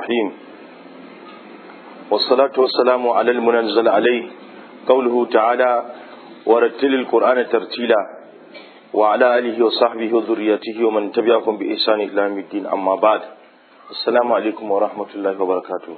الرحيم والصلاة والسلام على المنزل عليه قوله تعالى ورتل القرآن ترتيلا وعلى آله وصحبه وذريته ومن تبعهم بإحسان إلى يوم الدين أما بعد السلام عليكم ورحمة الله وبركاته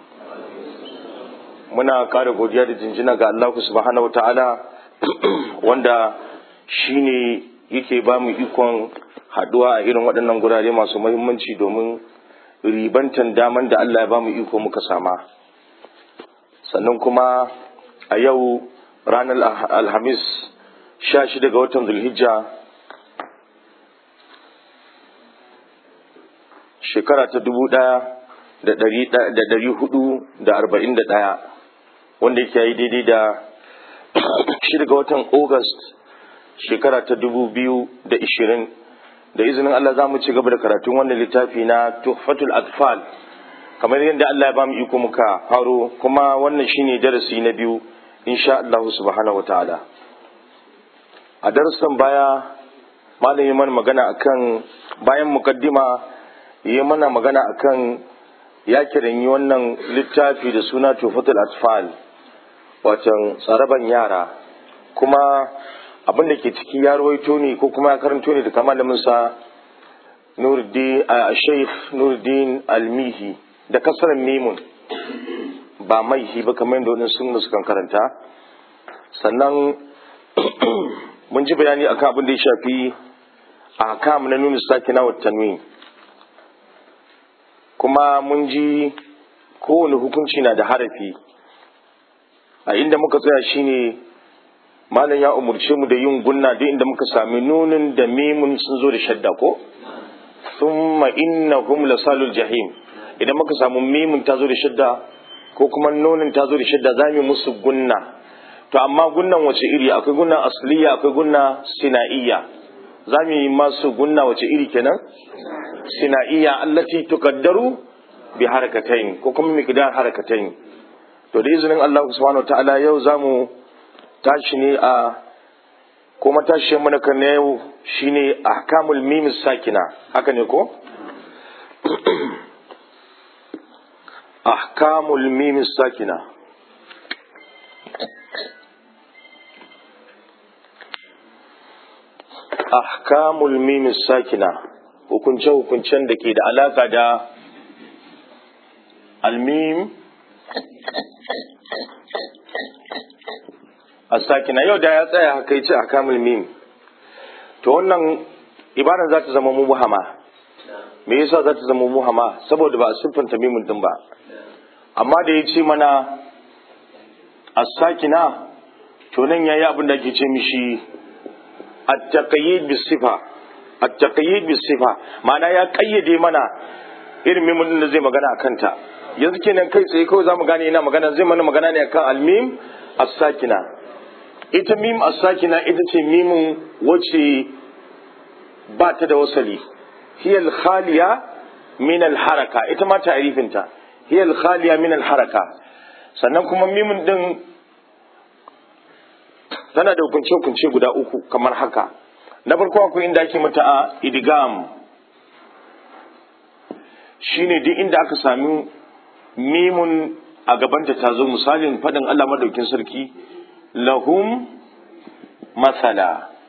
muna ƙara godiya da jinjina ga Allah subhanahu wataala wanda shine yake ba mu ikon haduwa a irin waɗannan gurare masu muhimmanci domin ribantan daman da Allah ya ba mu iko muka sama sannan kuma a yau ranar alhamis sha shida ga watan zulhijja shekara ta dubu ɗaya da ɗari hudu da arba'in da ɗaya wanda yake yi daidai da shida ga watan august shekara ta dubu biyu da ishirin da izinin Allah za mu ci gaba da karatun wannan littafi na tuhfatul atfal kamar yadda Allah ya ba mu iko muka faro kuma wannan shine darasi na biyu insha Allah subhanahu wataala a darasin baya malam yi mana magana akan bayan mukaddima yi mana magana akan ya kiranyi wannan littafi da suna tuhfatul atfal watan tsaraban yara kuma abin da ke ciki ya rawaito ne ko kuma ya karanto ne da malamin sa Nuruddin a Sheikh Nuruddin Almihi da kasarar mimun ba maihi ba kamar yadda wani sun sukan karanta sannan mun ji bayani akan abin da ya shafi a kam na nuna sakina wa tanwin kuma mun ji kowane hukunci na da harafi a inda muka tsaya shine malam ya umurce mu da yin gunna duk inda muka sami nunin da mimun sun zo da shadda ko thumma innahum lasalul jahim idan muka samu mimun ta zo da shadda ko kuma nunin ta zo da shadda za mu musu gunna to amma gunnan wace iri akwai gunna asliya akwai gunna sinaiya za mu yi masu gunna wace iri kenan sinaiya allati tukaddaru bi harakatain ko kuma miqdar harakatain to da izinin Allah subhanahu ta'ala yau zamu tashi ne a ko matashi mana kan na yau shine ahkamul mim sakina haka ne ko ahkamul mim sakina ahkamul mim sakina hukunce hukuncen da ke da alaka da almim asakina yau da ya tsaya haka yace akamul mim to wannan ibadan za ta zama muhama me yasa za ta zama muhama saboda ba a siffanta mimun din ba amma da ya ce mana asakina to nan yayi abin da ake ce mishi at-taqayyid bis sifa at-taqayyid bis sifa ma'ana ya kayyade mana irin mimun din da zai magana akan ta yanzu kenan kai tsaye kawai zamu gane ina magana zai mana magana ne akan al-mim as-sakina ita mim as-sakina ita ce mimin wacce ba ta da wasali hiya al-khaliya min al-haraka ita ma ta'rifinta hiya al-khaliya min al-haraka sannan kuma mimin din tana da hukunce hukunce guda uku kamar haka na farko akwai inda ake mata a idgam shine duk inda aka sami mimun a gabanta ta zo misalin faɗin Allah madaukin sarki lahum masala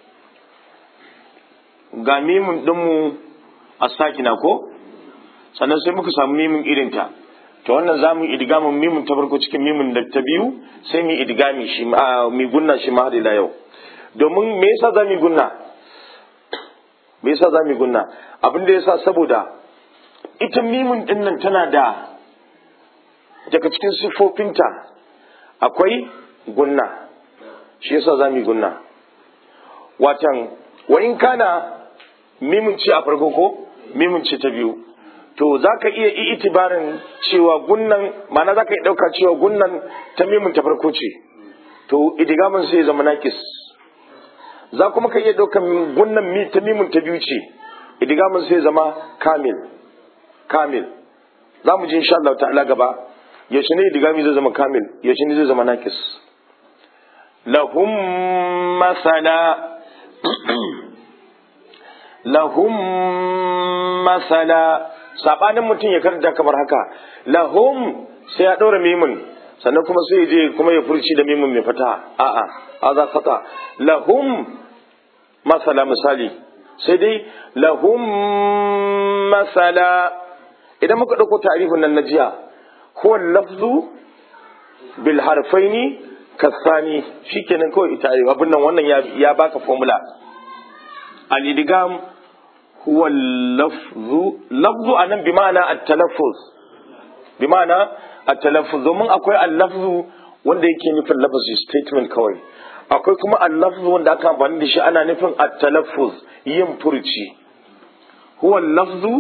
ga mimin ɗinmu a sakina ko sannan sai muka samu mimin irinta ta wannan za mu idigamin mimin ta farko cikin mimin da ta biyu sai mu idigami shi mi gunna shi ma ila yau domin me yasa za mu gunna me yasa za mu gunna abin da yasa saboda ita mimin ɗin nan tana da daga cikin siffofinta akwai gunna shi yasa za mu yi gunna watan wa in kana mimin ce a farko ko mimin ce ta biyu to za ka iya itibarin cewa gunnan ma'ana za ka iya ɗauka cewa gunnan ta mimin ta farko ce to idigamin sai zama nakis za kuma ka iya ɗaukan gunnan ta mimin ta biyu ce idigamin sai zama kamil kamil za mu ji insha Allah ta'ala gaba yaushe ne idigami zai zama kamil yaushe ne zai zama nakis lahum masala lahum masala sabanin mutum ya karanta kamar haka lahum sai ya ɗora mimun sannan kuma sai ya je kuma ya furci da mimun mai fata a'a hadha khata lahum masala misali sai dai lahum masala idan muka ɗauko ta'arifin nan na jiya huwa lafzu bil harfaini kasani shikenan kawai ita abin nan wannan ya baka formula al idgham huwa lafzu lafzu anan bi ma'ana at-talaffuz bi ma'ana at-talaffuz domin akwai al-lafzu wanda yake nufin lafazi statement kawai akwai kuma al-lafzu wanda aka amfani da shi ana nufin at-talaffuz yin furci huwa lafzu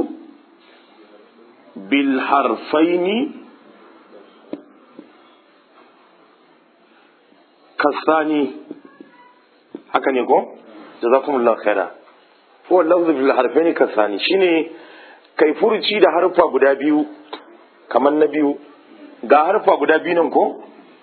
bil harfaini kasani haka ne ko jazakumullahu khaira huwa lafzu bil harfaini kasani shine kai furuci da harfa guda biyu kamar na biyu ga harfa guda biyu nan ko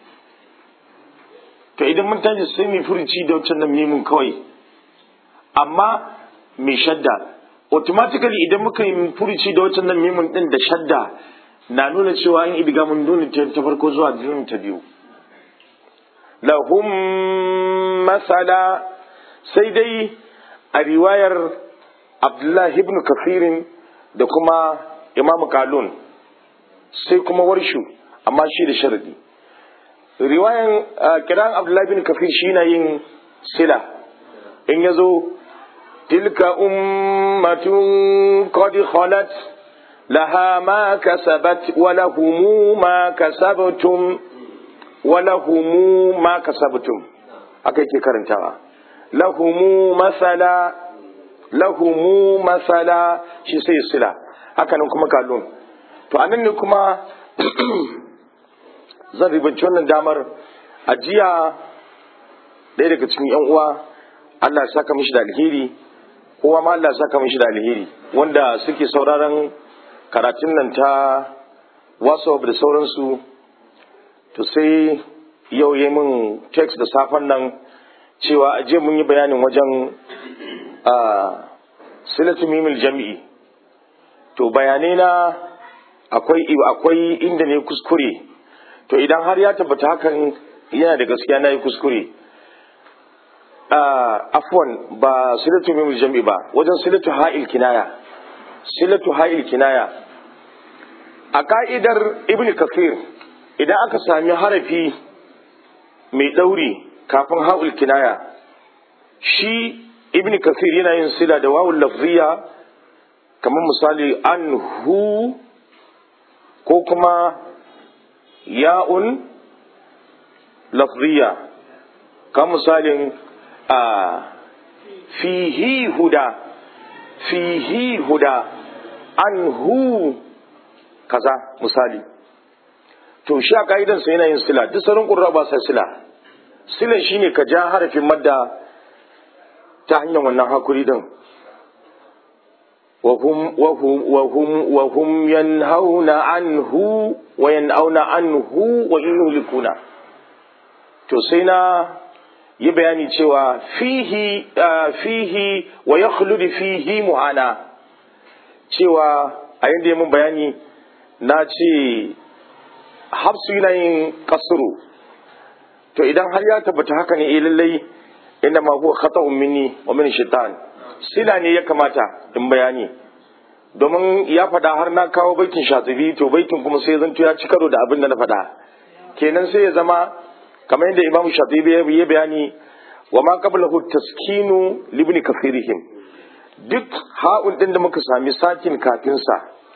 to idan mun tashi sai mu furuci da wancan nan mimun kawai amma mai shadda automatically idan muka yi furuci da wancan nan mimun din da shadda na nuna cewa in idiga mun nuna ta farko zuwa ta biyu lahum masala sai dai a riwayar abdullahi ibn kafirin da kuma imamu kalun sai kuma warshu amma shi da sharadi riwayan kiran abdullahi ibn kafir shi na yin sila in ya zo tilka ummatun qad khalat laha ma kasabat wa lahumu ma kasabtum walahumu ma kasabtum aka yake karantawa lahumu masala lahumu masala shi sai sila haka nan kuma kalun to anan ne kuma zan ribanci wannan damar a jiya ɗaya daga cikin yan uwa Allah ya saka mishi da alheri kowa ma Allah ya saka mishi da alheri wanda suke sauraron karatun nan ta WhatsApp da sauransu to sai yau yi min text da safen nan cewa aje mun yi bayanin wajen silatu mimil jami'i to bayanai na akwai akwai inda ne kuskure to idan har ya tabbata hakan yana da gaskiya na yi kuskure afwan ba silatu mimil jami'i ba wajen silatu ha'il kinaya silatu ha'il kinaya a ka'idar ibn kafir idan aka sami harafi mai ɗauri kafin ha'ul kinaya shi ibn kasir yana yin sila da wawul lafziya kamar misali an hu ko kuma ya'un lafziya kamar misalin a fihi huda fihi huda an hu kaza misali to shi a ka'idansa yana yin sila duk sauran ƙurra ba sa sila silan shine ka ja harafin madda ta hanyar wannan hakuri din wa hum yanhauna anhu wa yan'auna anhu wa yuhlikuna to sai na yi bayani cewa fihi fihi wa yakhlud fihi muhana cewa a yadda mun bayani na ce hafsu yana yin kasuru to idan har ya tabbata haka ne eh lallai inda ma huwa khata'un minni wa min shaitan sila ne ya kamata in bayani domin ya faɗa har na kawo baitin shatibi to baitin kuma sai zanto ya ci karo da abin da na faɗa kenan sai ya zama kamar yadda imam shatibi ya bayani wa ma qablahu taskinu libni kafirihim duk ha'un din da muka sami sakin kafin sa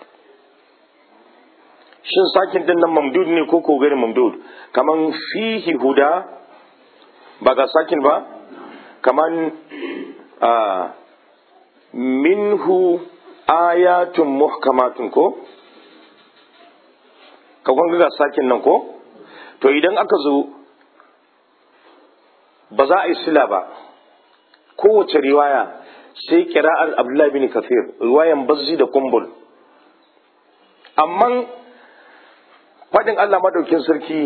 shin sakin din nan mamdud ne ko ko gari mamdud kaman fihi huda ba ga sakin ba kaman minhu ayatun muhkamatun ko ka ga sakin nan ko to idan aka zo ba za a yi sila ba kowace riwaya sai kira'ar abdullahi bin kafir riwayan bazzi da kumbul amma faɗin Allah madaukin sarki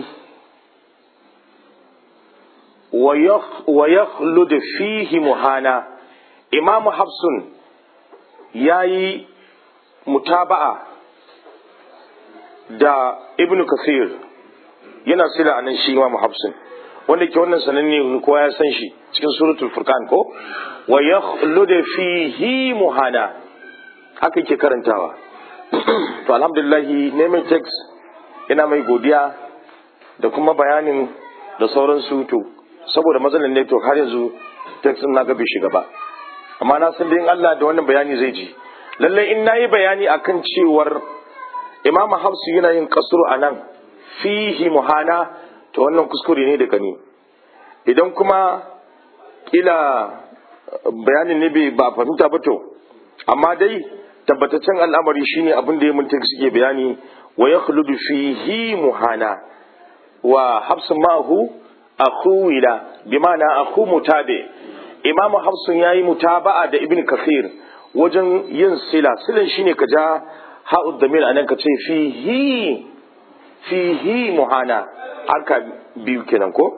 wa yakhlud fihi muhana imamu hafsun ya yi mutaba'a da ibnu kasir yana sila a nan shi imam hafsin wanda ke wannan sananne kowa ya san shi cikin suratul furqan ko wa yakhludu fihi muhana haka yake karantawa to alhamdulillah neman text ina mai godiya da kuma bayanin da sauransu to saboda matsalar network har yanzu text na ga bai shiga ba amma na san dai in Allah da wannan bayani zai ji lalle in nayi bayani akan cewar Imam Hafsu yana yin kasuru anan fihi muhana to wannan kuskure ne daga ni idan kuma kila bayanin ne bai ba fahimta ba to amma dai tabbataccen al'amari shine abin da ya mun suke bayani wa yakhludu fihi muhana wa hafsu ma'ahu akhu wila bi ma'ana akhu mutabi imam hafsun yayi mutaba'a da ibn kathir wajen yin sila silan shine ka ja ha'ud damir anan ka ce fihi fihi muhana aka biyu kenan ko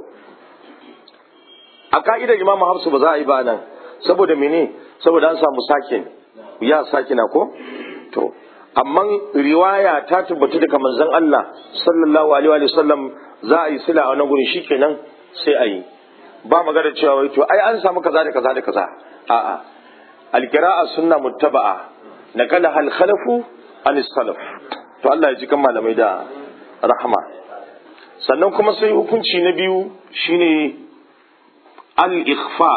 a ka'idar imam hafsu ba za a yi ba nan saboda mene saboda an samu sakin ya sakina ko to amma riwaya ta tabbata daga manzon Allah sallallahu alaihi wa sallam za a yi sila a wannan gurin shikenan sai a yi ba magana cewa wai to ai an samu kaza da kaza da kaza a'a alqira'a sunna muttaba'a nakala hal khalafu an salaf to Allah ya ji kan malamai da rahama sannan kuma sai hukunci na biyu shine al ikhfa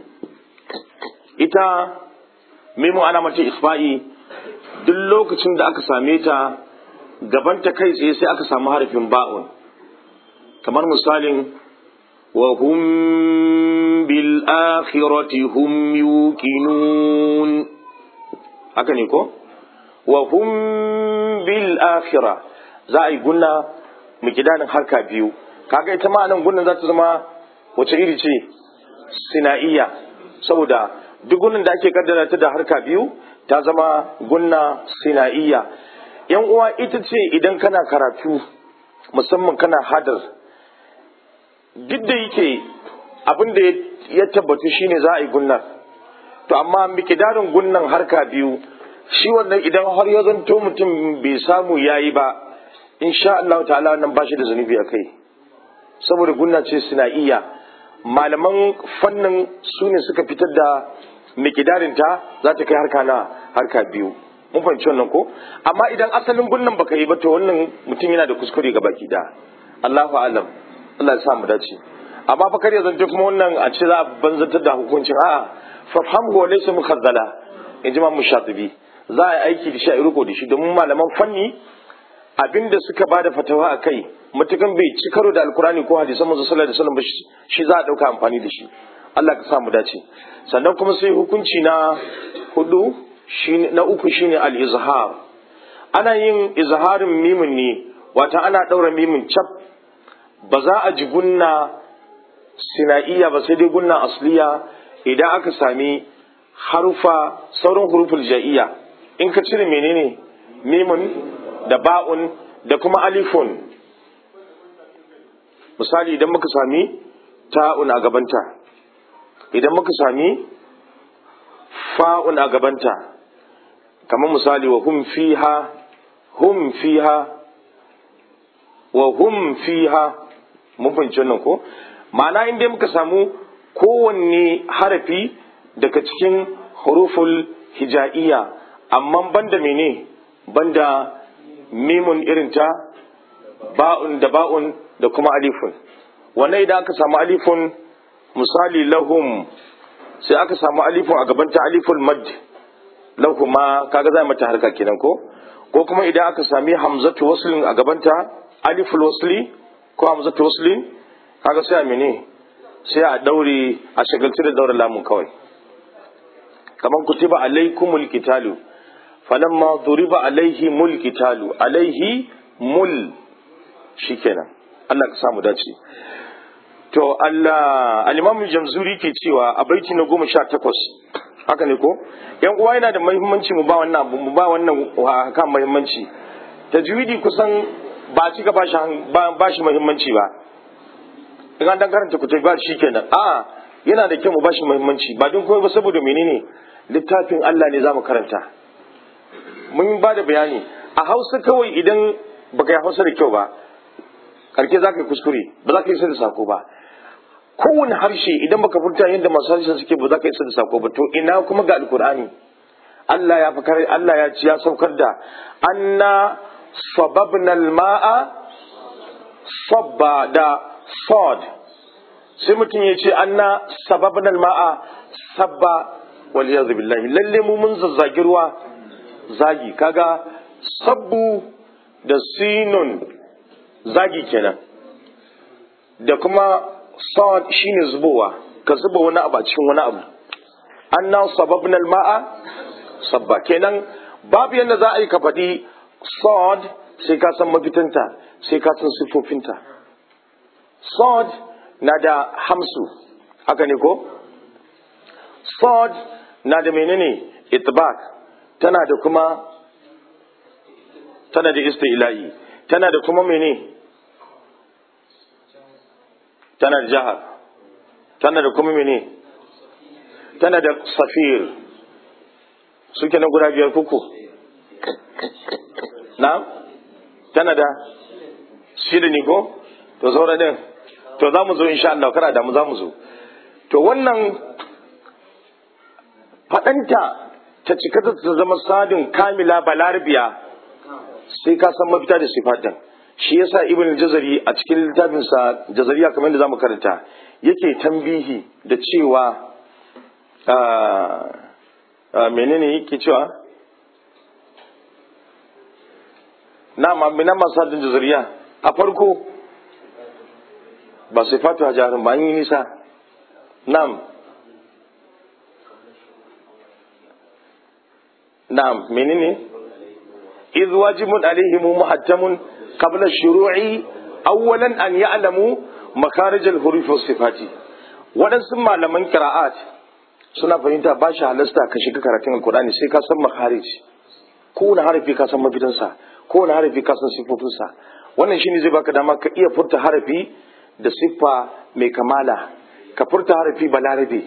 ita mimu ana mace ikhfa'i duk lokacin da aka same ta gabanta kai tsaye sai aka samu harafin ba'un kamar misalin wa hum bil akhirati hum yuqinun haka ne ko wa hum bil akhirah za a yi gunna mikidanin harka biyu kaga ita ma nan gunnan za ta zama wace iri ce sina'iyya saboda duk gunnan da ake kaddara ta da harka biyu ta zama gunna sina'iyya yan uwa ita ce idan kana karatu musamman kana hadar duk da yake abin da ya tabbatu shine za a yi gunnar to amma mikidarin gunnan harka biyu shi wannan idan har ya zanto mutum bai samu yayi ba insha Allah ta'ala nan ba shi da zunubi a kai saboda gunna ce sina'iyya malaman fannin su ne suka fitar da mikidarinta za ta kai harka na harka biyu mun fahimci wannan ko amma idan asalin gunnan baka yi ba to wannan mutum yana da kuskure ga baki da Allahu alam Allah ya sa mu dace amma fa kar ya zanta kuma wannan a ce za a banzantar da hukuncin a'a fa famhu wa laysa mukhazzala in ji mu shatibi za a yi aiki da shi a yi riko da shi domin malaman fanni abinda suka bada fatawa a kai matukan bai ci karo da alkurani ko hadisan manzo sallallahu alaihi wasallam shi za a dauka amfani da shi Allah ka sa mu dace sannan kuma sai hukunci na hudu shine na uku shine al-izhar ana yin izharin mimin ne wata ana daura mimin cap ba za a ji gunna sina'iya ba sai dai gunna asliya idan aka sami harufa sauran huruful ja'iyya in ka cire menene mimin da ba'un da kuma alifun misali idan muka sami ta'un a gabanta idan muka sami fa'un a gabanta kamar misali wa hum fiha hum fiha wa hum fiha mun fahimci wannan ko ma'ana inda muka samu kowanne harafi daga cikin huruful hija'iyya amma banda mene banda mimun irinta ba'un da ba'un da kuma alifun wannan idan aka samu alifun misali lahum sai aka samu alifun a gabanta aliful mad lahuma kaga za mata harka kenan ko ko kuma idan aka sami hamzatu waslin a gabanta aliful wasli ko hamzatu waslin kaga sai a mene sai a daure a shagaltu da daura lamun kawai kaman kutiba alaikumul qitalu falamma duriba alaihi mul qitalu alaihi mul shikenan Allah ka samu dace to Allah al-Imam Jamzuri ke cewa a baiti na goma sha takwas haka ne ko yan uwa yana da muhimmanci mu ba wannan abu mu ba wannan kan muhimmanci tajwidi kusan ba ci gaba shi ba shi muhimmanci ba in an dan karanta ku ba shi kenan a yana da kyau mu ba shi muhimmanci ba don komai ba saboda menene littafin Allah ne zamu karanta mun ba da bayani a hausa kawai idan baka yi hausa da kyau ba karke za ka yi kuskure ba za ka yi da sako ba kowane harshe idan baka furta yadda masu harshen suke ba za ka yi da sako ba to ina kuma ga alkur'ani Allah ya fakar Allah ya ci ya saukar da anna sababna ma'a sabba da sod sai mutum ya ce anna sababna ma'a sabba wal iyad billahi lalle mu mun zazzagi ruwa zagi kaga sabbu da sinun zagi kenan da kuma sod shine zubowa ka zuba wani abu a cikin wani abu anna sababna ma'a sabba kenan babu yadda za a yi ka faɗi sod sai ka san mafitanta sai ka san siffofinta sod na da hamsu haka ne ko sod na da menene itbak tana da kuma tana da istila'i tana da kuma mene tana da jahar tana da kuma mene tana da safir suke na guda biyar kuku na tana da shida ne ko to saura din to za mu zo insha Allah kara da mu za mu zo to wannan faɗanta ta cika ta zama sadin kamila balarabiya sai ka san mafita da sifatin shi yasa ibn jazari a cikin littafinsa jazariya kamar yadda zamu karanta yake tambihi da cewa menene yake cewa na mamina masu hadin jazariya a farko ba sai fatu a jarin ba an yi nisa na'am na'am menene idh wajibun alaihim muhattamun qabla shuru'i awwalan an ya'lamu makarij al-huruf was sifati waɗansu malaman qira'at suna fahimta ba shi halasta ka shiga karatun alkur'ani sai ka san makarij kowane harafi ka san mafitansa kowane harafi ka san siffofinsa wannan shine zai baka dama ka iya furta harafi da siffa mai kamala ka furta harafi balarabe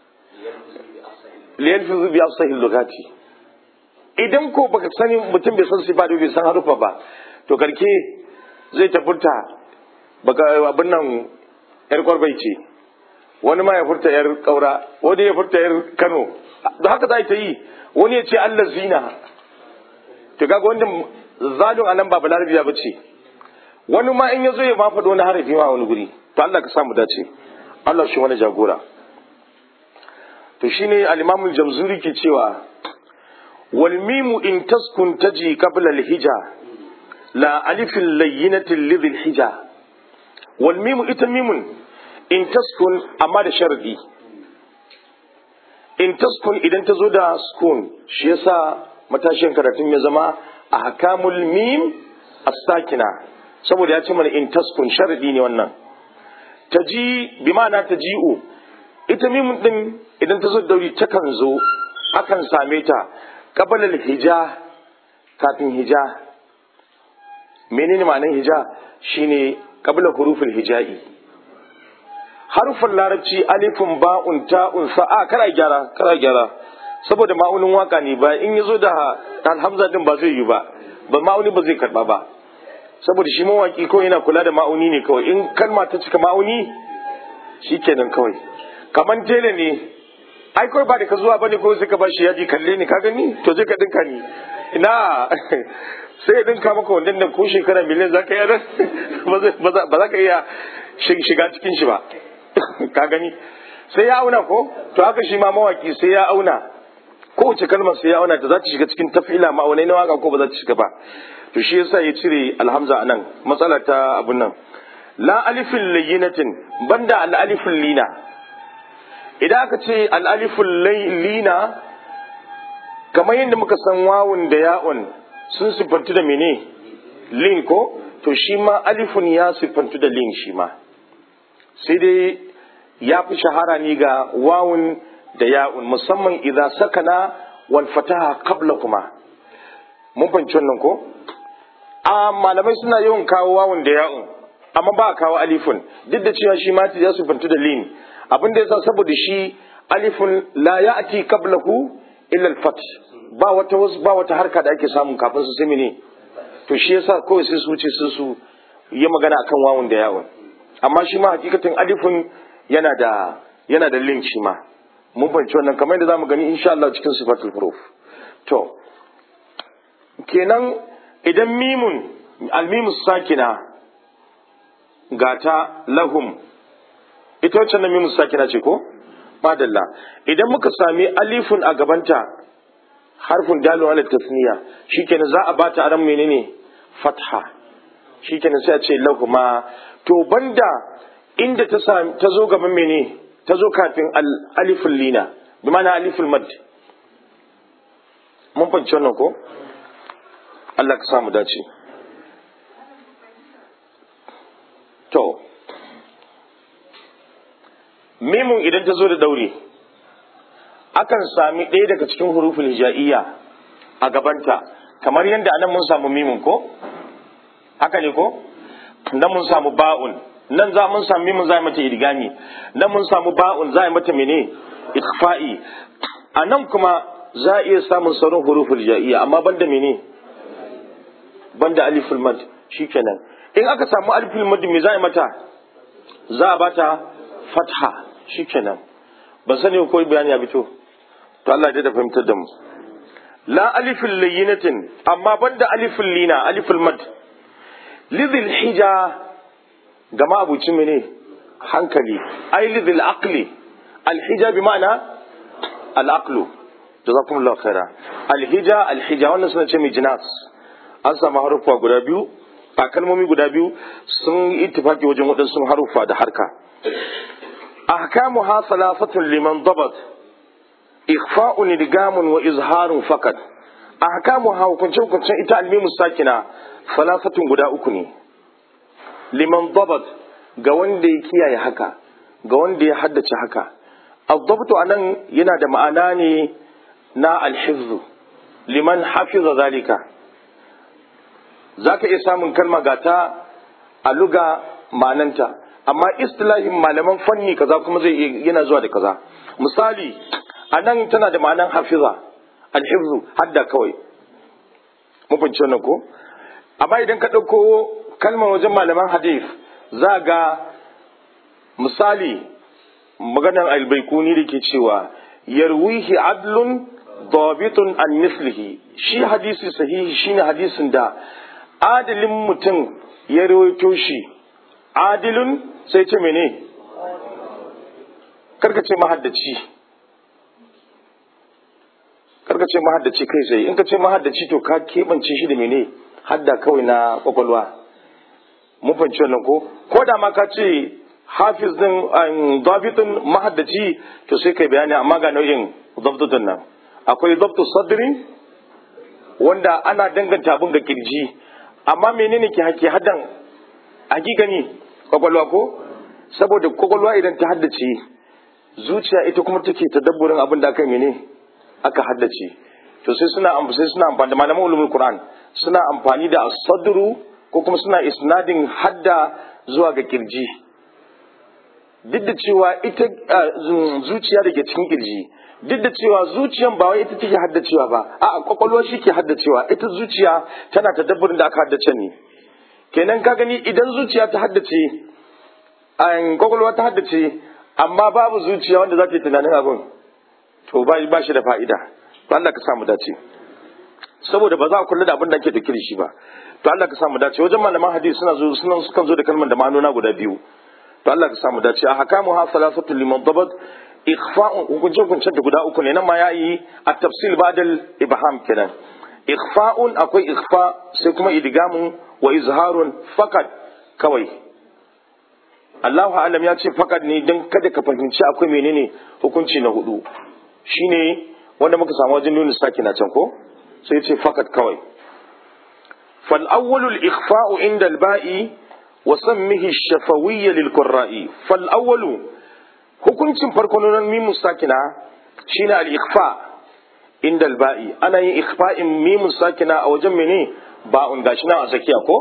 liyalfizu bi asahil lugati idan ko baka sani mutum bai san siffa bai san harufa ba to karke zai ta furta baka abin nan yar kwarbai ce wani ma ya furta yar kaura wani ya furta yar kano da haka za ta yi wani ya ce allah zina to kaga wanda zalun anan ba balarabiya ba ce wani ma in ya zo ya ma faɗo wani harafi ma wani guri to allah ka samu dace allah shi wani jagora to shine al-imam al-jamzuri ke cewa wal mimu in taskun taji qabla al-hija la alifin layyinatin lidhil hija wal mimu ita mimun in taskun amma da sharadi in taskun idan ta zo da skun shi yasa matashin karatun ya zama a hakamul mim as-sakina saboda ya ce mana in taskun sharadi ne wannan taji bi ma'ana taji'u ita mimun din idan ta zo da wuri takan zo akan same ta qabala hija kafin hija menene ma'anar hija shine qabla huruful hija'i harufan larabci alifun ba'un ta'un sa'a kara gyara kara gyara saboda ma'aunin waka ne ba in yazo da alhamza din ba zai yi ba ba ma'auni ba zai karba ba saboda shi mawaki kawai yana kula da ma'auni ne kawai in kalma ta cika ma'auni shikenan kawai kaman tele ne ai kawai ba da ka zuwa bane ko sai ka bashi yaji kalle ni ka gani to je ka dinka ni ina sai ya dinka maka wannan da ko shekara miliyan za ka yi ba za ka iya shiga cikin shi ba ka gani sai ya auna ko to haka shi ma mawaki sai ya auna kowace kalmar sai ya auna ta za ta shiga cikin tafila ma'aunai na waka ko ba za ta shiga ba to shi yasa ya cire alhamza a nan matsala ta abun nan la alifin layyinatin banda al alifin lina idan aka ce al alifin lina kamar yadda muka san wawun da ya'un sun siffantu da mene lin ko to shi ma alifun ya siffantu da lin shi ma sai dai ya fi shahara ne ga wawun da ya'un musamman idan sakana wal fataha qabla kuma mun fahimci wannan ko a malamai suna yawan kawo wawun da ya'un amma ba a kawo alifun duk da cewa shi ma ya siffantu da lin abin da yasa saboda shi alifun la ya'ti qablahu illa al-fat ba wata ba wata harka da ake samun kafin su sai ne to shi yasa kawai sai su wuce su su yi magana akan wawun da yawon amma shi ma hakikatin alifin yana da yana da link shi ma mun fahimci wannan kamar yadda zamu gani insha Allah cikin sifatul huruf to kenan idan mimun almimus sakina gata lahum ita wacce nan mimus sakina ce ko madalla idan muka sami alifun a gabanta harfin dalu ala tasniya shikenan za a bata aran menene fatha shikenan sai a ce lahuma to banda inda ta ta zo gaban mene ta zo kafin alifin lina bi mana alifin mad mun fahimci wannan ko Allah ka samu dace to mimun idan ta zo da daure akan sami ɗaya daga cikin hurufin hija'iyya a gabanta kamar yadda anan mun samu mimun ko haka ne ko nan mun samu ba'un nan za mun samu mimun za mata idgami nan mun samu ba'un za mata mene ikfa'i a nan kuma za a iya samun sauran hurufin hija'iyya amma banda mene banda aliful mad shikenan in aka samu aliful mad me za a mata za a bata fatha shikenan ban sani ko bayani ya fito to Allah ya da fahimtar da mu la alifin layyinatin amma banda alifin lina alifin mad lidhil hija ga ma'abucin mene hankali ai lidhil aqli alhija bi ma'ana al'aqlu jazakumullahu khaira alhija alhija wannan suna ce mai jinas an samu harufa guda biyu a kalmomi guda biyu sun ittifaki wajen waɗansu harufa da harka ahkamuha thalathatun liman dabat ikhfa'un idgamun wa izharun fakat ahkamuha hukunce hukuncen ita almimu sakina thalathatun guda uku ne liman dabat ga wanda ya kiyaye haka ga wanda ya haddace haka الضبط anan yana da ma'ana ne na alhifzu liman hafiza zalika zaka iya samun kalma gata a luga ma'ananta amma istilahin malaman fanni kaza kuma zai yana zuwa da kaza misali anan tana da ma'anan hafiza alhifzu hadda kawai mun fahimci wannan ko amma idan ka ɗauko kalmar wajen malaman hadith za ga misali maganar albaikuni da ke cewa yarwihi adlun dabitun an mislihi shi hadisi sahihi shine hadisin da adilin mutum ya rawaito shi adilun sai ce mene karka ce mahaddaci karka ce mahaddaci kai sai in ka ce mahaddaci to ka keɓance shi da mene hadda kawai na kwakwalwa mun fahimci wannan ko ko da ma ka ce hafiz din dabitun mahaddaci to sai kai bayani amma ga nau'in dabtutun nan akwai dabtu sadri wanda ana danganta abin ga kirji amma menene ke hake haddan hakikani kwakwalwa ko saboda kwakwalwa idan ta haddace zuciya ita kuma take tadabburin abin da aka mene aka haddace to sai suna sai suna amfani da malaman ulumul qur'an suna amfani da sadru ko kuma suna isnadin hadda zuwa ga kirji duk da cewa ita zuciya da ke cikin kirji duk da cewa zuciyan ba wai ita take haddacewa ba a kwakwalwa shi ke haddacewa ita zuciya tana ta dabbarin da aka haddace ne kenan ka gani idan zuciya ta haddace an kwakwalwa ta haddace amma babu zuciya wanda za ta yi tunanin abin to ba shi da fa'ida to Allah ka samu dace saboda ba za a kula da abin da ake da shi ba to Allah ka samu dace wajen malaman hadisi suna zo suna sukan zo da kalmar da ma'anona guda biyu to Allah ka samu dace a hakamu ha salasatu liman dabat ikhfa'un hukuncin hukuncin da guda uku ne nan ma yayi a tafsil badal ibham kenan ikhfa'un akwai ikhfa sai kuma idgamun wa izharun fakat kawai Allahu alam ya ce fakat ne dan kada ka fahimci akwai menene hukunci na hudu shine wanda muka samu wajen nuna saki na can ko sai ya ce fakat kawai fal awwalul ikhfa'u inda al-ba'i وسمه الشفوية للقراء فالأول hukuncin farko na mimu sakina shine al-ikhfa inda al-ba'i ana yin ikhfa'in mimu sakina a wajen mene ba'un gashi nan a tsakiya ko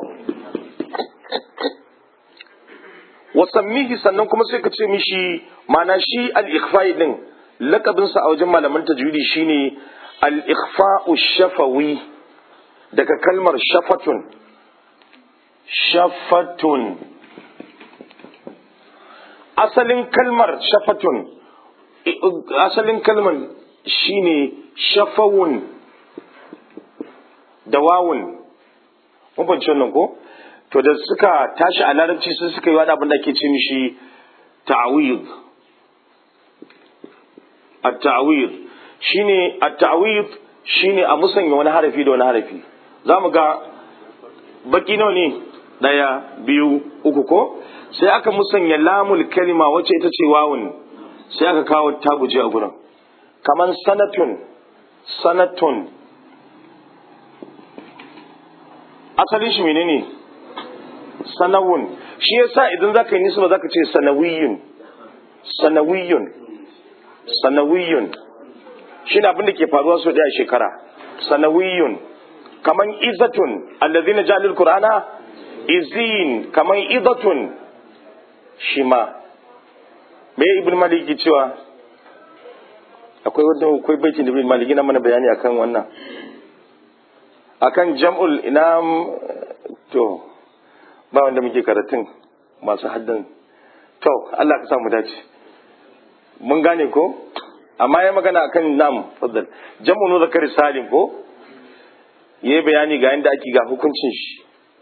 wasammihi sannan kuma sai ka ce mishi mana shi al-ikhfa'i din lakabin sa a wajen malaman tajwidi shine al-ikhfa'u shafawi daga kalmar shafatun shafatun asalin kalmar shafatun asalin kalmar shine shafawun da wawun mun fahimci wannan ko to da suka tashi a larabci sun suka yi wani abin da ake ce mishi ta'awid at-ta'awid shine at-ta'awid shine a musanya wani harafi da wani harafi zamu ga baki nawa ne daya biyu uku ko sai aka musanya lamul kalima wacce ita ce wawun sai aka kawo tabuje a gurin kaman sanatun sanatun asalin shi menene sanawun shi yasa idan zaka yi nisba zaka ce sanawiyun sanawiyun sanawiyun shi abin da ke faruwa sau daya shekara sanawiyun kaman izatun allazina jalil qur'ana izin kaman izatun shi ma me ibn maliki cewa akwai wanda akwai baitin da ibn maliki na mana bayani akan wannan akan jam'ul ina to ba wanda muke karatun masu haddan to Allah ka sa mu dace mun gane ko amma ya magana akan nam faddal jam'u zakar salim ko yayi bayani ga yanda ake ga hukuncin shi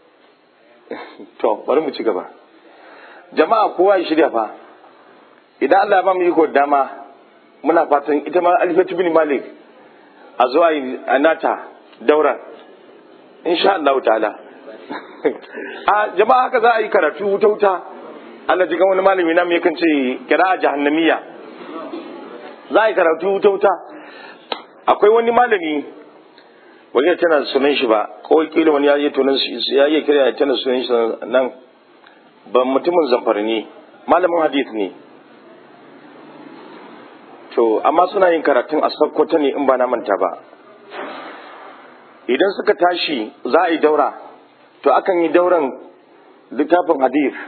to bari mu ci gaba jama'a kowa ya shirya fa idan Allah ba mu yi dama muna fatan ita ma alifatu bin malik a zuwa a nata daura insha Allah ta'ala a jama'a haka za a yi karatu wuta wuta Allah jikan wani malami na mai kan ce kira jahannamiya za a yi karatu wuta wuta akwai wani malami wani ya tana sunan shi ba kawai kila wani ya yi tunan ya yi kira ya tana sunan shi nan ba mutumin zamfara ne malamin hadith ne to amma suna yin karatun a sakkwata ne in ba na manta ba idan suka tashi za a yi daura to akan yi dauran littafin hadith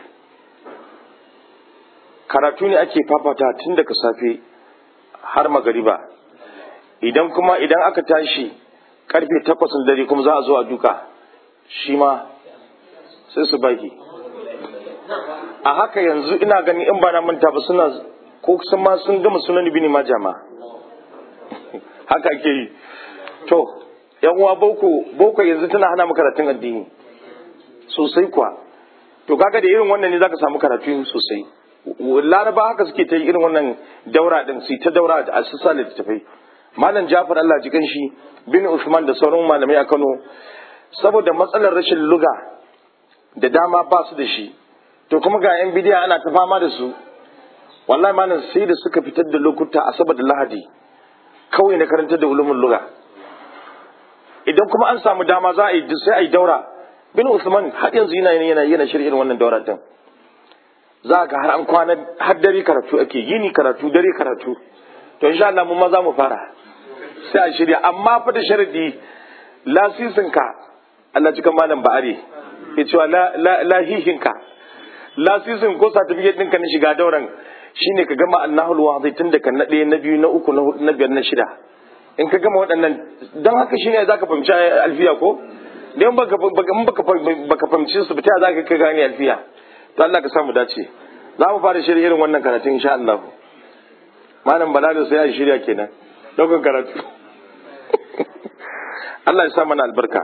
karatu ne ake fafata tun daga safe har magariba idan kuma idan aka tashi karfe takwas dare kuma za a zo a duka shi ma sai su baki a haka yanzu ina gani in ba na manta ba suna ko sun ma sun gama sunan ibn majah ma haka ake yi to yan uwa boko boko yanzu tana hana mu karatun addini sosai kuwa to kaga da irin wannan ne zaka samu karatu sosai laraba haka suke ta yi irin wannan daura din su ta daura a sassa littattafai malam jafar Allah ji shi bin usman da sauran malamai a Kano saboda matsalar rashin luga da dama ba su da shi to kuma ga yan bidiya ana ta fama da su wallahi malam sai da suka fitar da lokuta asabar da lahadi kawai na karantar da ulumin luga idan kuma an samu dama za a yi sai a yi daura bin usman har yanzu yana yana yana shirya wannan daura din za ga har an kwana har dare karatu ake yini karatu dare karatu to insha Allah mun ma za mu fara sai a shirya amma fa da sharadi lasisin ka Allah cikin malam ba'ari ya cewa lahihin ka lasisin ko certificate ɗinka na shiga dauran shine ka gama annahul wazai tun daga na ɗaya na biyu na uku na hudu na biyar na shida in ka gama waɗannan don haka shine zaka fahimci alfiya ko dan baka baka baka fahimci su ta zaka ka gane alfiya to Allah ka samu dace za mu fara shirya irin wannan karatun insha Allah malam balalo sai ya shirya kenan daukan karatu Allah ya sa mana albarka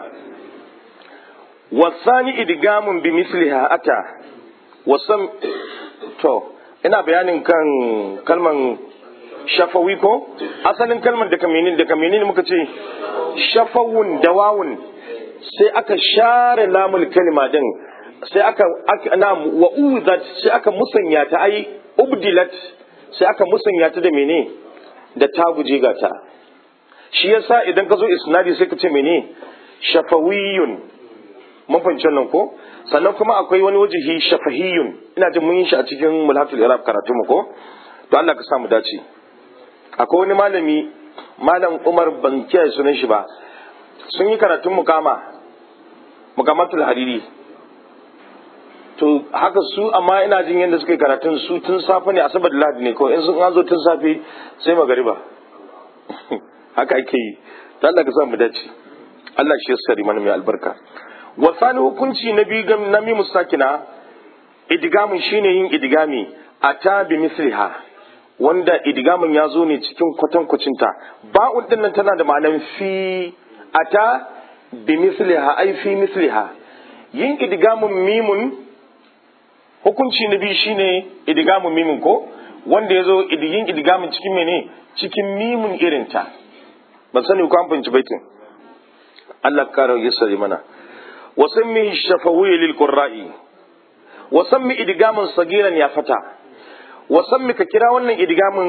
wasani idgamun bi misliha ata wasam to ina bayanin kan kalman shafawi ko asalin kalmar da kaminin da kaminin muka ce shafawun da wawun sai aka share lamul kalima din sai aka na wa uzat sai aka musanya ta ai ubdilat sai aka musanya ta da mene da ta guje gata shi yasa idan ka zo isnadi sai ka ce mene shafawiyun mun fahimci nan ko sannan kuma akwai wani wajihi shafahiyun ina jin mun yi shi a cikin mulhatul irab karatu mu ko to Allah ka sa mu dace akwai wani malami malam Umar ban kiyaye sunan shi ba sun yi karatun mukama mukamatul hariri to haka su amma ina jin yadda suka yi karatun su tun safe ne asabar da lahadi ne ko in sun an zo tun safe sai magariba haka ake yi ta Allah ka sa mu dace Allah shi ya sari mana mai albarka wasani hukunci na biyu ga na mimu sakina idgamin shine yin idgami ata bi misliha wanda idgamin ya zo ne cikin kwatankwacinta ba'un din nan tana da ma'anar fi ata bi misliha ai fi misliha yin idgamin mimun hukunci na biyu shine idgamin mimun ko wanda ya zo yin idgamin cikin mene cikin mimun irinta ban sani ko an fahimci baitin Allah kara yassari mana wa sammi shafawi lil qurra'i wa sammi idgamin sagiran ya fata wa sammi ka kira wannan idgamin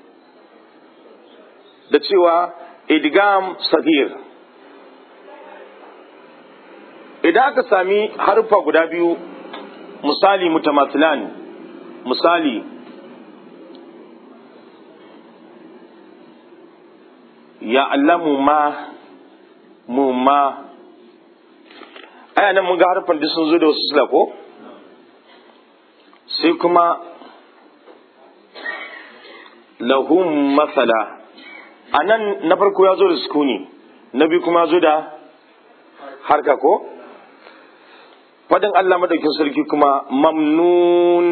da cewa idgam sagir idan aka sami harfa guda biyu misali mutamathilan misali ya allamu ma mu ma aya nan mun ga harfan duk sun zo da wasu sila ko sai kuma lahum masala a nan na farko ya zo da sukuni na biyu kuma ya zo da harka ko fadin Allah madaukin sarki kuma mamnun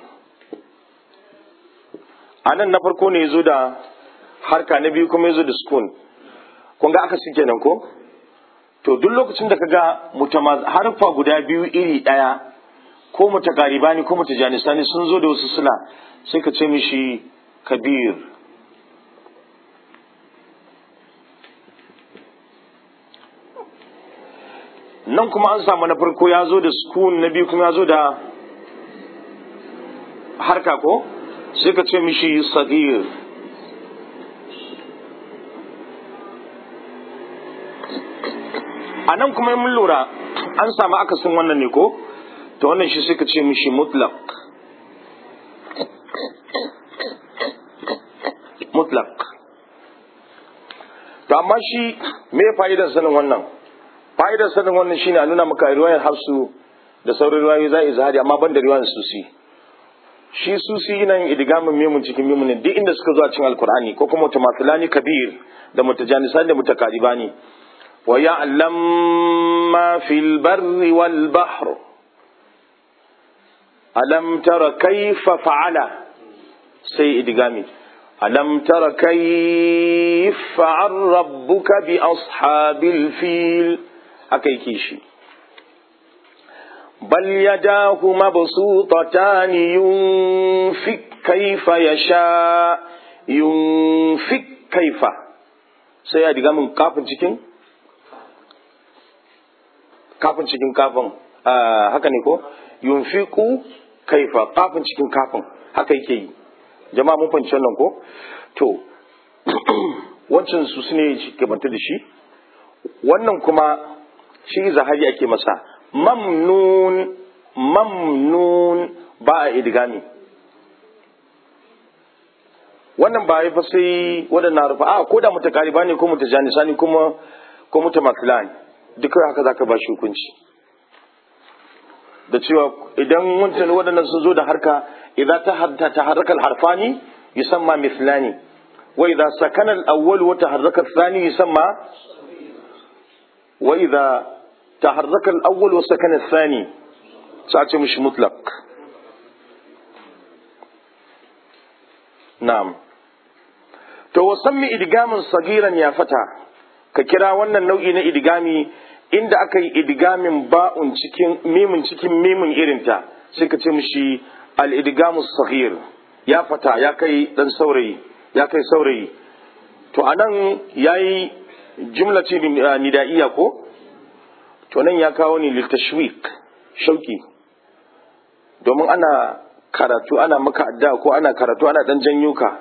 a nan na farko ne ya zo da harka na biyu kuma ya zo da sukun kun ga aka su kenan ko to duk lokacin da kaga mutamaz harfa guda biyu iri ɗaya ko mutakaribani ko mutajanisani sun zo da wasu suna sai ka ce mishi kabir nan kuma an samu na farko ya zo da sukun na biyu kuma ya zo da harka ko sai ka ce mishi sagir a nan kuma mun lura an samu akasin wannan ne ko to wannan shi sai ka ce mishi mutlaq mutlaq to amma shi me fa'idar sanin wannan fa'idar sanin wannan shine a nuna maka riwayar hafsu da sauran riwayoyi za a izhari amma ban da riwayar susi shi susi yana yin idgamin memun cikin memun ne duk inda suka zo a cikin alkur'ani ko kuma mutamathilani kabir da mutajanisani da mutakaribani wa ya'lam ma fil barri wal bahr alam tara kayfa fa'ala sai idgami alam tara kayfa fa'al rabbuka bi ashabil fil haka yake shi بل يداه مبسوطتان ينفق كيف يشاء ينفق كيف sai ya diga min kafin cikin kafin cikin kafin haka ne ko yunfiqu kaifa kafin cikin kafin haka yake yi jama'a mun fahimci wannan ko to wancan su ne ke banta da shi wannan kuma shi zahari ake masa mamnun mamnun ba a idigami wannan ba fa sai waɗannan harfa a ko da mutakariba ne ko mutajanisa ne kuma ko mutamakila ne duka haka zaka ba shi hukunci da cewa idan wancan waɗannan sun zo da harka idan ta hadda ta harkar harfani yusamma mislani wa idan sakana al-awwal wa taharraka al-thani yusamma wa idan تحرك الأول وسكن الثاني ساعتي مش مطلق نعم to wasammi idgamin sagiran ya fata ka kira wannan nau'i na idgami inda aka yi idgamin ba'un cikin mimin cikin mimin irinta sai ka ce mishi al-idgamus sagir ya fata ya kai dan saurayi ya kai saurayi to anan yayi jumla ce nidaiya ko to nan ya kawo ni littashwik shauki domin ana karatu ana maka adda ko ana karatu ana dan janyo ka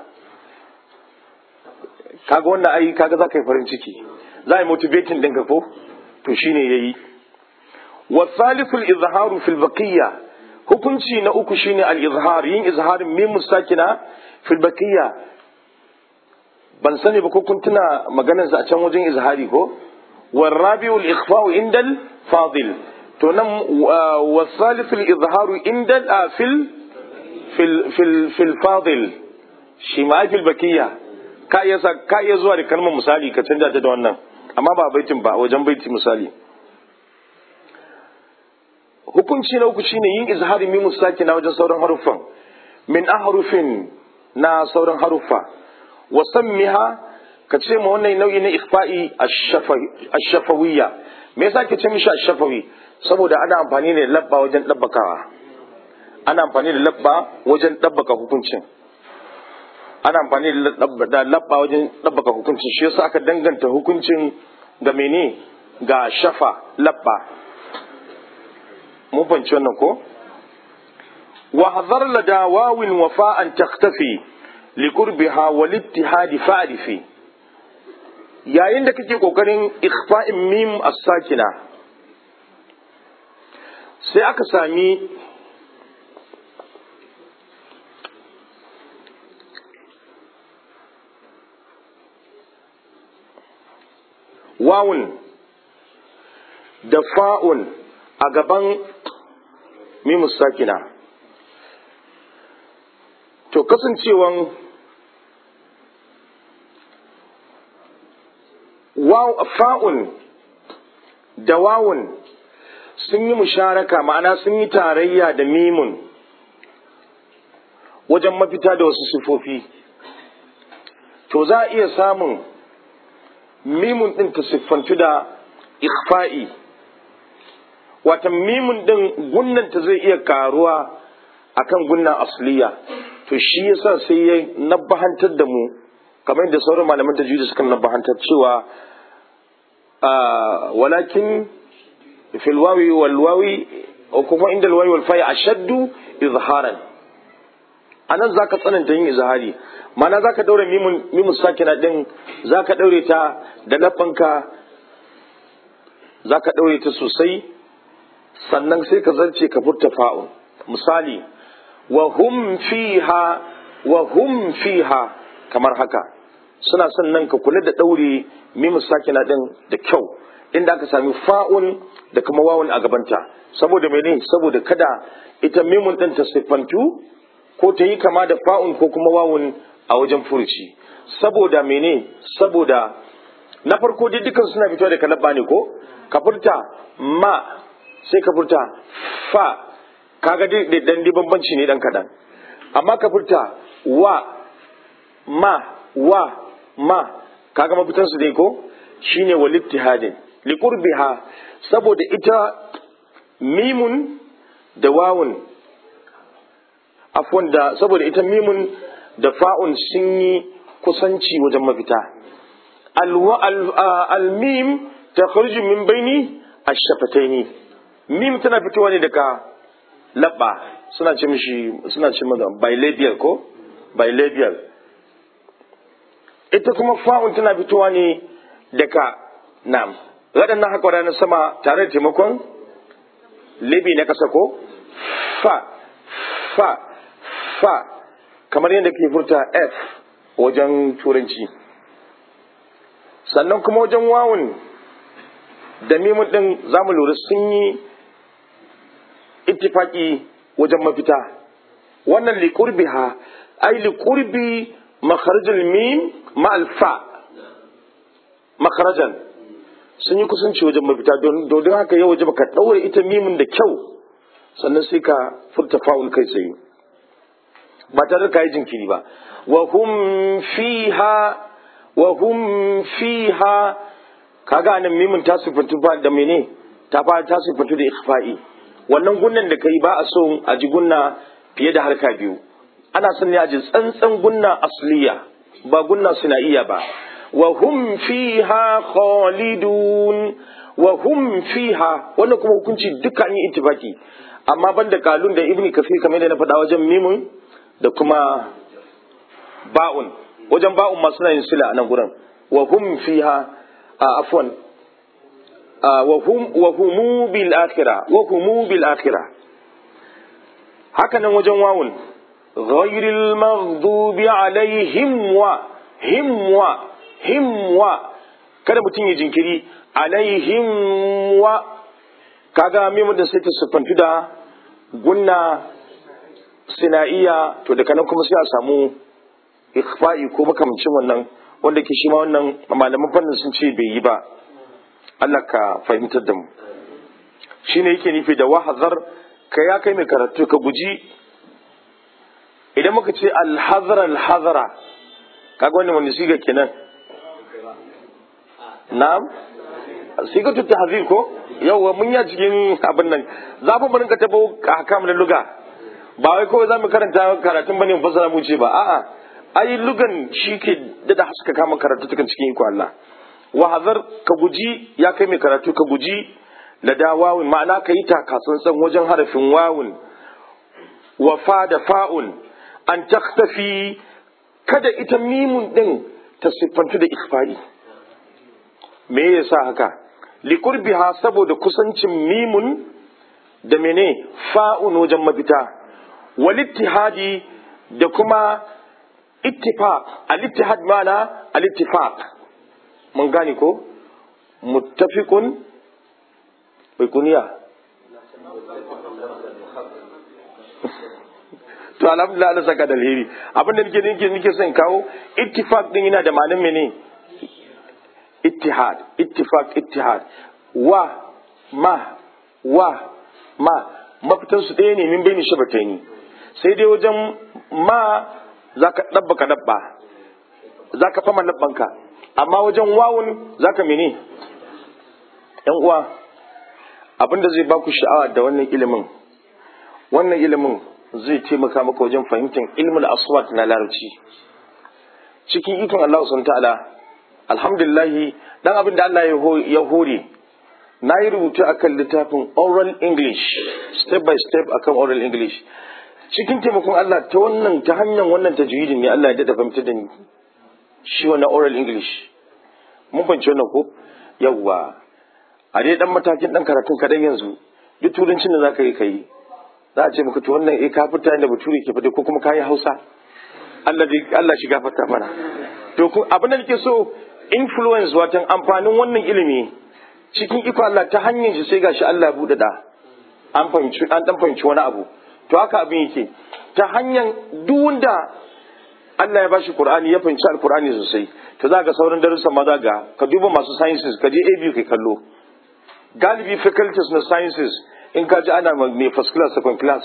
kaga wannan ai kaga za ka yi farin ciki za a yi motivating ɗinka ko to shine yayi wa thalithul izharu fil baqiyya hukunci na uku shine al izhar yin izharin mim musakina fil baqiyya ban sani ba ko kun tuna maganar sa a can wajen izhari ko والرابع الإخفاء عند الفاضل تنم والثالث الإظهار عند في ال في ال في, ال في الفاضل شمال في البكية ka iya sa ka iya zuwa da kalmar misali ka canja ta da wannan amma ba baitin ba wajen baiti misali hukunci na uku shine yin izhari mimu sakina wajen sauran haruffan min ahrufin na sauran haruffa wa sammiha ka ce ma wannan nau'i na ikhfa'i ash-shafawiyya me yasa ke ce mishi ash-shafawi saboda ana amfani da labba wajen dabbakawa ana amfani da labba wajen dabbaka hukuncin ana amfani da labba wajen dabbaka hukuncin shi yasa aka danganta hukuncin ga mene ga shafa labba mun fahimci wannan ko wa hadhar lada wawin wafa'an taktafi liqurbiha wal ittihadi fa'rifi yayin da kake kokarin ikhfa'in mim as-sakina sai aka sami wawun da fa'un a gaban mimus sakina to kasancewan fa'un da wawun sun yi musharaka ma'ana sun yi tarayya da mimun wajen mafita da wasu sifofi to za a iya samun mimun ɗin ta siffantu da ikfa'i watan mimun ɗin gunnanta zai iya karuwa akan gunnan asliya to shi yasa sai ya nabbahantar da mu kamar yadda sauran malaman tajwidi suka nabbahantar cewa walakin fil wawi wal wawi kuma inda al wawi wal fa'i ashaddu izharan anan zaka tsananta yin izhari mana zaka daure mimun mimun sakina din zaka daure ta da lafanka zaka daure ta sosai sannan sai ka zarce ka furta fa'un misali wa hum fiha wa hum fiha kamar haka suna son nan ka kula da daure mimu sakina din da kyau inda aka sami fa'un da kuma wawun a gabanta saboda mene saboda kada ita mimun din ta siffantu ko ta yi kama da fa'un ko kuma wawun a wajen furuci saboda mene saboda na farko dai dukan suna fitowa da kalabba ne ko ka furta ma sai ka furta fa kaga dai dan di bambanci ne dan kadan amma ka furta wa ma wa ma kaga mafitan su dai ko shine wal ittihadin li qurbiha saboda ita mimun da wawun afwan da saboda ita mimun da fa'un sun yi kusanci wajen mafita al-mim takhruju min baini ash-shafataini mim tana fitowa ne daga labba suna ce mishi suna ce mata bilabial ko bilabial ita kuma fa'un tana fitowa ne daga nam waɗannan haƙwara na sama tare da taimakon libi na ƙasa ko fa fa fa kamar yadda ke furta f wajen turanci sannan kuma wajen wawun da mimun ɗin za mu lura sun yi ittifaki wajen mafita wannan liƙurbiha ai liƙurbi makharajul mim ma'al fa makharajan sun yi kusanci wajen mafita don haka yau waje ka ɗaure ita mimin da kyau sannan sai ka furta fa'ul kai tsaye ba tare da ka yi jinkiri ba wa hum fiha wa hum fiha kaga anan mimin ta sifantu da mene ta fara ta sifantu da ikhfa'i wannan gunnan da kai ba a so a ji gunna fiye da harka biyu ana son ne a ji tsantsan gunna asliya ba gunna iya ba wa hum fiha khalidun wa hum fiha wannan kuma hukunci duka an yi ittifaki amma banda kalun da ibni kafir kamar da na faɗa wajen mimun da kuma ba'un wajen ba'un ma suna yin sila a nan gurin wa hum fiha a afwan wa hum wa humu bil akhirah wa humu bil akhirah haka nan wajen wawun ghayril maghdubi alaihim wa himwa himwa kada mutum ya jinkiri alaihim wa kaga mimu da sai ta siffantu da gunna sina'iya to daga nan kuma sai a samu ikhfa'i ko makamancin wannan wanda ke shi ma wannan malaman fannin sun ce bai yi ba Allah ka fahimtar da mu shine yake nufi da wahazar ka ya kai mai karatu ka guji idan muka ce alhazara alhazara kaga wannan wani siga kenan na'am siga tutta hazir ko yawwa mun ya cikin abin nan za mu rinka tabo hakam na luga ba wai kawai za mu karanta karatun bane mu fassara mu ce ba a'a ai lugan shi ke da haska kama karatu tukan cikin iko Allah wa hazar ka guji ya kai mai karatu ka guji la da wawun ma'ana ka yi takatsantsan wajen harafin wawun wa fa da fa'un an taktafi kada ita mimun din ta siffantu da ikfari me yasa haka likurbiha saboda kusancin mimun da mene fa'un wajen mafita walittihadi da kuma ittifaq al-ittihad mana al-ittifaq mun gane ko muttafiqun bai kuniya to alhamdulillah Allah saka da alheri abin da nake nake nake son kawo ittifaq din yana da ma'anar mene ittihad ittifaq ittihad wa ma wa ma mafitan su ɗaya ne min bai ni shabataini sai dai wajen ma zaka dabba ka dabba zaka fama labbanka amma wajen wawun zaka mene yan uwa abinda zai baku sha'awa da wannan ilimin wannan ilimin zai taimaka maka wajen fahimtar ilmul aswat na larabci cikin ikon Allah subhanahu ta'ala alhamdulillah dan abin da Allah ya hore na yi rubutu akan littafin oral english step by step akan oral english cikin taimakon Allah ta wannan ta hanyar wannan tajwidin ne Allah ya dada fahimtar da ni shi wannan oral english mun fahimci wannan ko yawwa a dai dan matakin dan karatun kadan yanzu duk turancin da zaka yi kai za a ce maka to wannan eh ka fita inda bature ke fita ko kuma kayi Hausa Allah Allah shi gafarta mana to abin da nake so influence watan amfanin wannan ilimi cikin iko Allah ta hanyar shi sai gashi Allah ya bude da an fahimci an dan fahimci wani abu to haka abin yake ta hanyar duk wanda Allah ya bashi Qur'ani ya fahimci Al-Qur'ani sosai to za ga sauran darussan ma za ga ka duba masu sciences ka je ABU kai kallo galibi faculties na sciences in ka ji ana ne first class second class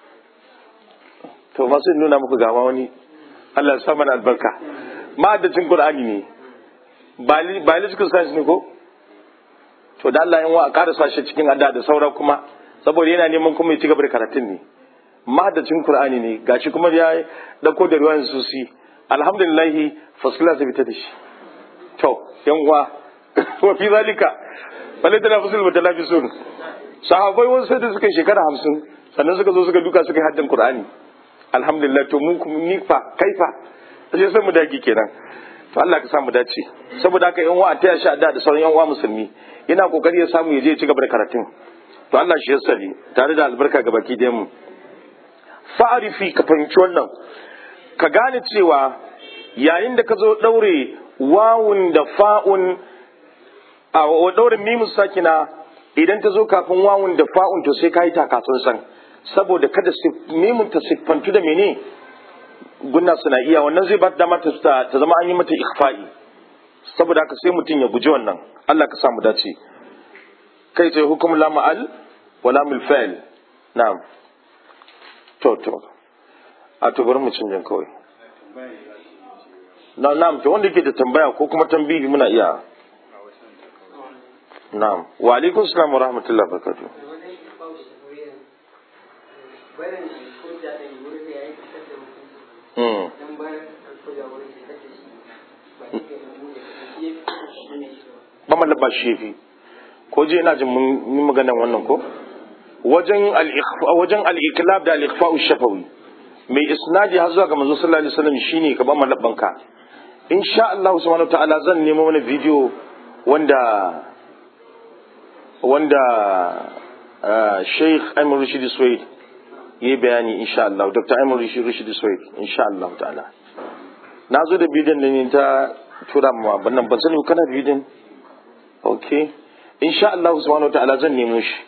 to masu nuna muku gama wani Allah ya sa mana albarka ma'adacin Qur'ani ne biological science ne ko to da Allah in wa a karasa shi cikin adda da saura kuma saboda yana neman kuma ya ci gaba da karatun ne mahadacin Qur'ani ne gashi kuma ya dauko da ruwan susi alhamdulillah first class fita da shi to yan uwa wa fi zalika wale tana fusul mutalafisun sahabbai wasu sai da suka shekara hamsin sannan suka zo suka duka suka yi haddin Qur'ani alhamdulillah to mu kuma ni fa kaifa sai sai mu dage kenan to Allah ka samu dace saboda haka yan uwa ta shi da da sauran yan uwa musulmi yana kokari ya samu ya je ya ci gaba da karatun to Allah shi ya sani tare da albarka ga baki da mu fa'arifi ka fahimci wannan ka gane cewa yayin da ka zo daure wawun da fa'un a daure mimus sakina idan ta zo kafin wawun da fa'un to sai ka yi takatsun san saboda kada mimun ta siffantu da mene gunna suna iya wannan zai ba dama ta zama an yi mata ikhfa'i saboda haka sai mutum ya guji wannan Allah ka samu dace kai sai hukum la ma'al wa la mil fa'il na'am to to a to bari mu canjin kawai na na'am to wanda yake da tambaya ko kuma tambihi muna iya na'am wa alaikum salam wa rahmatullahi wa barakatuh Mm. ba mallaba shi fi ko je ina jin mun magana wannan ko wajen al-ikhfa wajen al-iklab da al-ikhfa shafawi mai isnadi har zuwa ga manzo sallallahu alaihi wasallam shine ka ba mallaban ka insha Allah subhanahu ta'ala zan nemo wani video wanda wanda Sheikh Ayman Rashid Suwaid yi bayani insha Allah Dr. Ayman Rashid Suwaid insha Allah ta'ala na zo da bidiyon da ne ta tura ma bannan ban sani kana bidiyon ok insha Allah subhanahu ta'ala zan nemo shi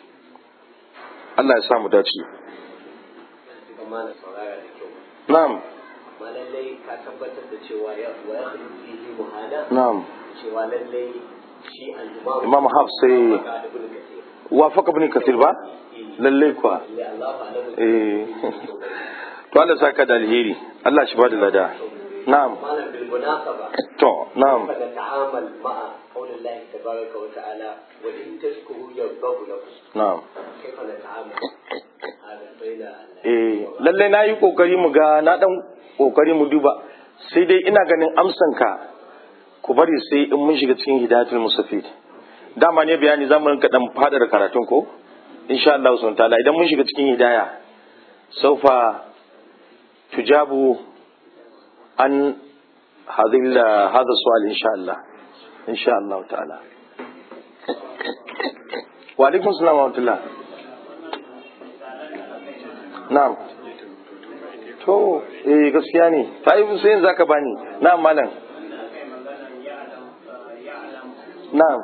Allah ya samu dace na'am ma lallai ka tabbatar da cewa ya wa ya khulu fihi muhala na'am cewa lallai shi al-imam imam hafs sai ka da ibn kathir wafaka ibn kathir ba lalle kuwa ya Allah alamu eh to Allah saka da alheri Allah shi bada lada na'am malam bil munasaba to na'am fa nata'amal ma'a qawli Allah tabaraka wa ta'ala wa in tashkuru yardahu lakum na'am kaifa nata'amal hada baina eh lalle na yi kokari mu ga na dan kokari mu duba sai dai ina ganin amsan ka ku bari sai in mun shiga cikin hidayatul musafid dama ne bayani zamu rinka dan fadar karatun ko insha Allah subhanahu ta'ala idan mun shiga cikin hidaya saufa tujabu an hadhihi hadha su'al insha Allah insha Allah ta'ala wa alaikum salam wa rahmatullah na'am to eh gaskiya ne ta yi sai yanzu zaka bani na'am malam na'am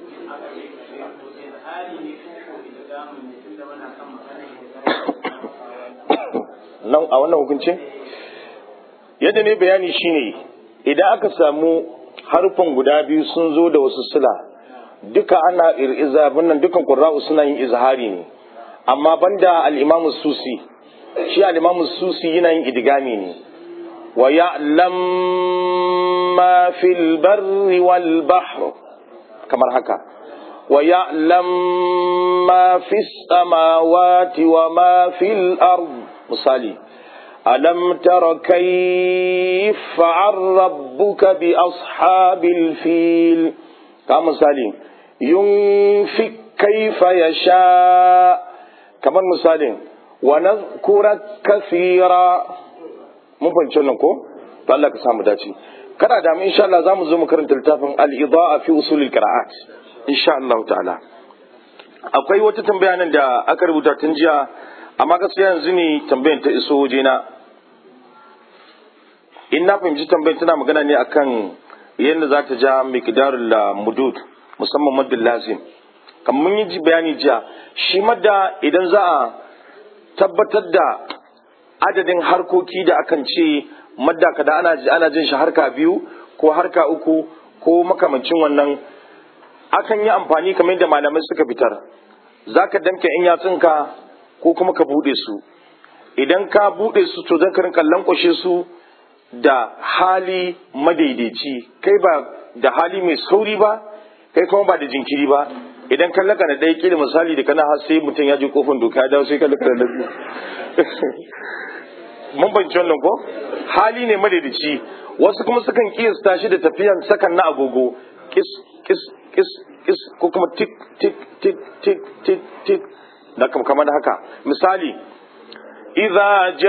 nan a wannan hukuncin yadda ne bayani shine idan aka samu harfan guda biyu sun zo da wasu sila duka ana ir'iza nan dukan qurra'u suna yin izhari ne amma banda al-imamu susi shi al-imamu susi yana yin idgami ne wa ya'lam ma fil barri wal bahr kamar haka wa ya'lam ma fis samawati wa ma fil ard misali alam tara kayf fa'al rabbuka bi ashabil fil ka misali yunfik kayfa yasha kamar misalin wa nazkura kathira mun fahimci wannan ko to Allah ka samu dace kada da mu insha Allah zamu zo mu karanta littafin al-idaa fi usul al-qira'at insha Allah ta'ala akwai wata tambaya nan da aka rubuta tun jiya amma gaskiya yanzu ne tambayar ta iso wajena in na fahimci tambayar tana magana ne akan yadda za ta ja miqdarul mudud musamman maddul lazim kamar mun yi bayani jiya shi madda idan za a tabbatar da adadin harkoki da akan ce madda kada ana ana jin shi harka biyu ko harka uku ko makamancin wannan akan yi amfani kamar yadda malamai suka fitar za ka damke in yatsunka ko kuma ka buɗe su idan ka buɗe su to zan rinka lankwashe su da hali madaidaici kai ba da hali mai sauri ba kai kuma ba da jinkiri ba idan ka laka da ɗaya kila misali da kana har sai mutum ya je kofin doka ya dawo sai ka laka da biyu mun banci wannan ko hali ne madaidaici wasu kuma sukan kiyasta shi da tafiyan sakan na agogo kis kis kis kis ko kuma tik tik tik tik tik tik da kamar haka misali idza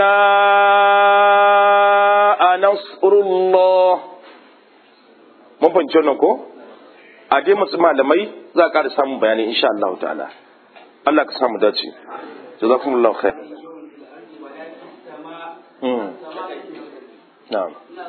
jaa nasrullah mun fahimci wannan ko a dai masu malamai za ka samun bayani insha Allah ta'ala Allah ka samu dace jazakumullahu khair mm na'am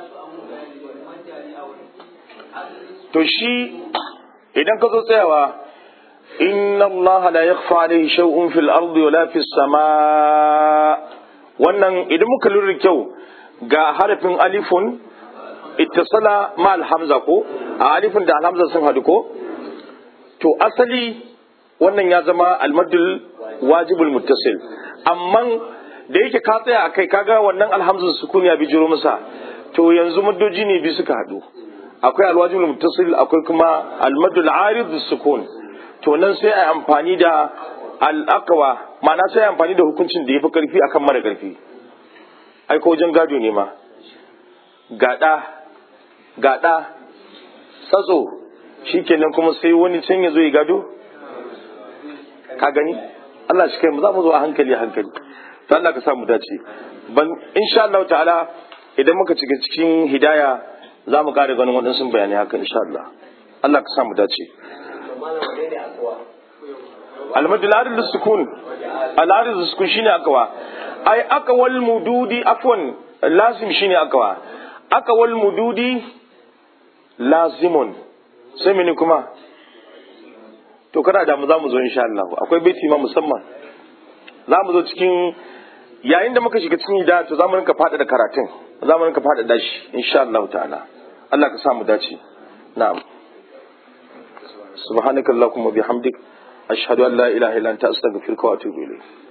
to shi idan ka zo tsayawa inna allaha la yakhfa alayhi shay'un fil ardi wala fis sama wannan idan muka lura kyau ga harafin alifun ittasala ma alhamza ko a alifun da alhamza sun hadu ko to asali wannan ya zama almadul wajibul muttasil amma da yake ka tsaya akai kaga wannan alhamzun sukun ya bijiro masa to yanzu maddoji ne bi suka hadu akwai alwajibul muttasil akwai kuma almadul arid sukun to nan sai a amfani da al'akawa ma'ana sai a amfani da hukuncin da ya fi karfi akan mara karfi ai ko wajen gado ne ma gada gada tsatso shikenan kuma sai wani can ya zo ya gado ka gani Allah shi kai mu za mu zo a hankali a hankali ta Allah ka sa mu dace ban insha Allah ta'ala idan muka cika cikin hidaya za mu kare ganin waɗansu bayanai haka insha Allah Allah ka sa mu dace almadu al'adul sukun al'adul sukun shine akawa ai akawal mududi afwan lazim shine akawa akawal mududi lazimun sai mene kuma to kada da mu zamu zo insha Allah akwai baiti ma musamman za mu zo cikin yayin da muka shiga cikin hidaya to zamu rinka fada da karatun zamu rinka fada da shi insha Allah ta'ala Allah ka sa mu dace na'am subhanakallahumma bihamdik ashhadu an la ilaha illa anta astaghfiruka wa atubu ilayk